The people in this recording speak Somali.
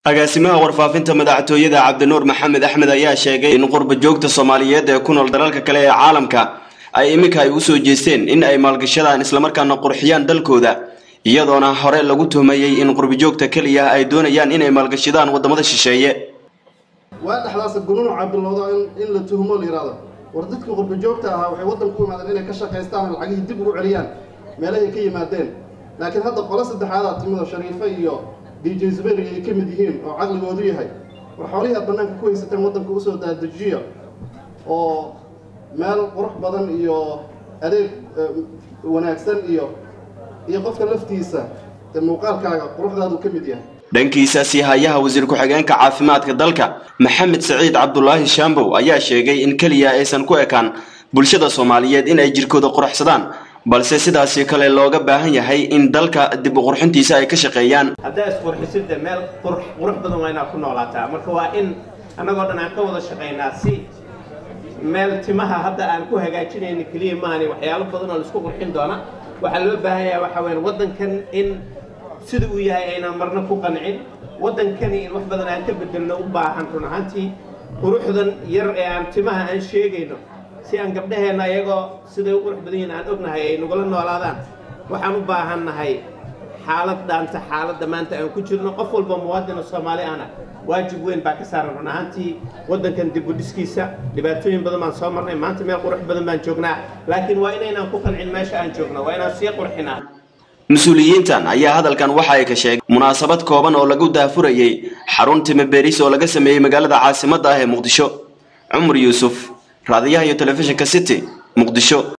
agaasimaha warfaafinta madaxtooyada cabdinuur maxamed axmed ayaa sheegay in qurba joogta soomaaliyeed ee ku nool dalalka kale ee caalamka ay iminka ay usoo jeesteen in ay maalgashadaan islamarkaana qurxiyaan dalkooda iyadoona hore lagu tuhmayey in qurbajoogta keliya ay doonayaan inay maalgashadaan wadamada shisheeye waa dhexdaas gununuca bilowdo in la tuhmo la yidhahdo war dadkii qurba joogta ahaa waxay waddanku u imaadeen inay ka shaqaystaan lacagihii dib ugu celiyaan meelahay ka yimaadeen laakiin hadda qolo saddexaadaa timido shariifo iyo d j zuberi ay ka mid yihiin oo caqligoodu yahay war xoolihii aad bannaanka ku haysateen waddanka usoo daadajiya oo meel qurux badan iyo adeeg wanaagsan iyo iyo qofka laftiisa dee muuqaalkaaga quruxdaadu ka mid yahay dhankiisa siihayaha wasiir ku-xigeenka caafimaadka dalka maxamed saciid cabdulaahi shaambow ayaa sheegay in keliya aysan ku ekaan bulshada soomaaliyeed in ay jirkooda quruxsadaan balse sidaasi kale looga baahan yahay in dalka dib u qurxintiisa ay ka shaqeeyaan haddaa isqurxisida meel qurux badan waa inaad ku noolaataa marka waa in annagoo dhan aan ka wada shaqaynaa si meel timaha hadda aan ku hagaajinayna keliya maani waxyaalo badan oo laisku qurxin doona waxaa loo baahan yahay waxa weyan waddankan in sida uu yahay aynaan marna ku qancin waddankani in wax badan aan ka bedelno u baahan run ahaantii quruxdan yar ee aan timaha aan sheegayno si aan gabdhaheenna iyagoo siday u qurux badan yihiin aan ognahay ay nagula noolaadaan waxaan u baahannahay xaalad dhaanta xaaladda maanta aan ku jirno qof walba muwaadina soomaali ana waajib weyn baa ka saaran run ahaantii waddankan dib u dhiskiisa dhibaatooyin badan baan soo marnay maanta meel qurux badan baan joognaa laakiin waa inaynaan ku qancin meesha aan joogno waa inaan sii qurxinaa mas-uuliyiintan ayaa hadalkan waxa ay ka sheegay munaasabad kooban oo lagu daafurayey xarun timo beeris oo laga sameeyey magaalada caasimadda ah ee muqdisho cumar yuusuf raadiyaha iyo telefishinka city muqdisho